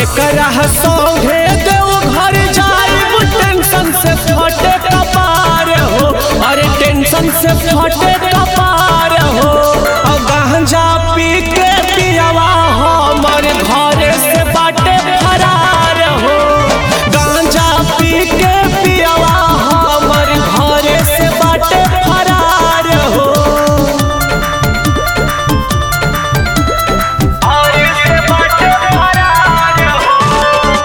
केकरा संगे देव घर जाइब टेंशन से फटे कपार हो अरे टेंशन से फटे कपार हो और गांजा पी के पियावा हमर घरे से बाटे फरार हो गांजा पी के पियावा हमर घरे से बाटे फरार हो घरे से बाटे फरार हो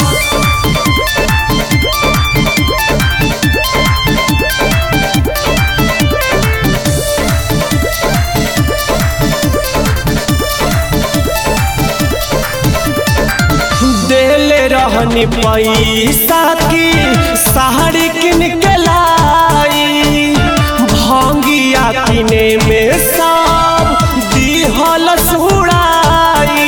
देले रहनी पैसा की साड़ी किन के लाई भंगिया किने में सब दिहल सुड़ाई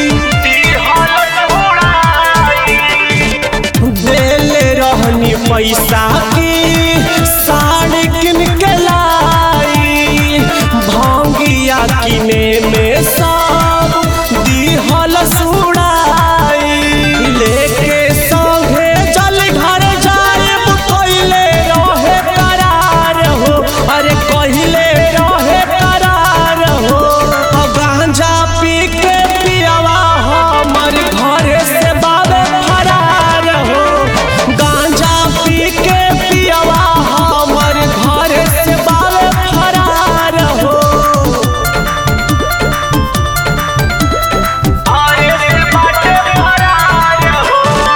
देले रहनी पैसा की साड़ी किन के लाई भंगिया किने में सब दिहल सुड़ाई लेके संगे जल घर जाएब कइले रहे करार हो अरे कहिले रहे करार हो अब गांजा पी के पियावा हमर घरे से बाबे फरार हो गांजा पी के पियावा हमर घरे से बाबे फरार हो घरे से बाटे फरार हो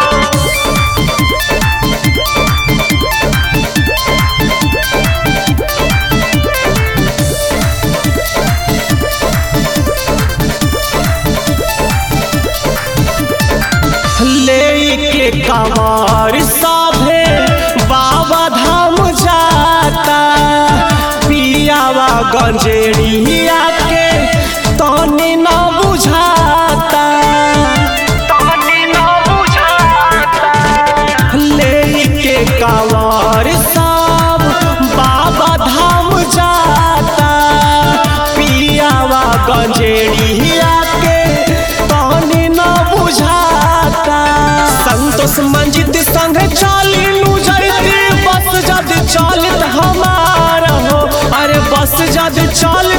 लेके कवार साभे बाबा धाम जाता पियावा गंजेड़िया के तनी न बुझाता तनी न बुझाता लेके कवार सब बाबा धाम जाता पियावा गंजेड़िया के तनी न बुझाता संतोष मंजित संग चाली नु जैती बस जद चलित हमार हो अरे बस जद चल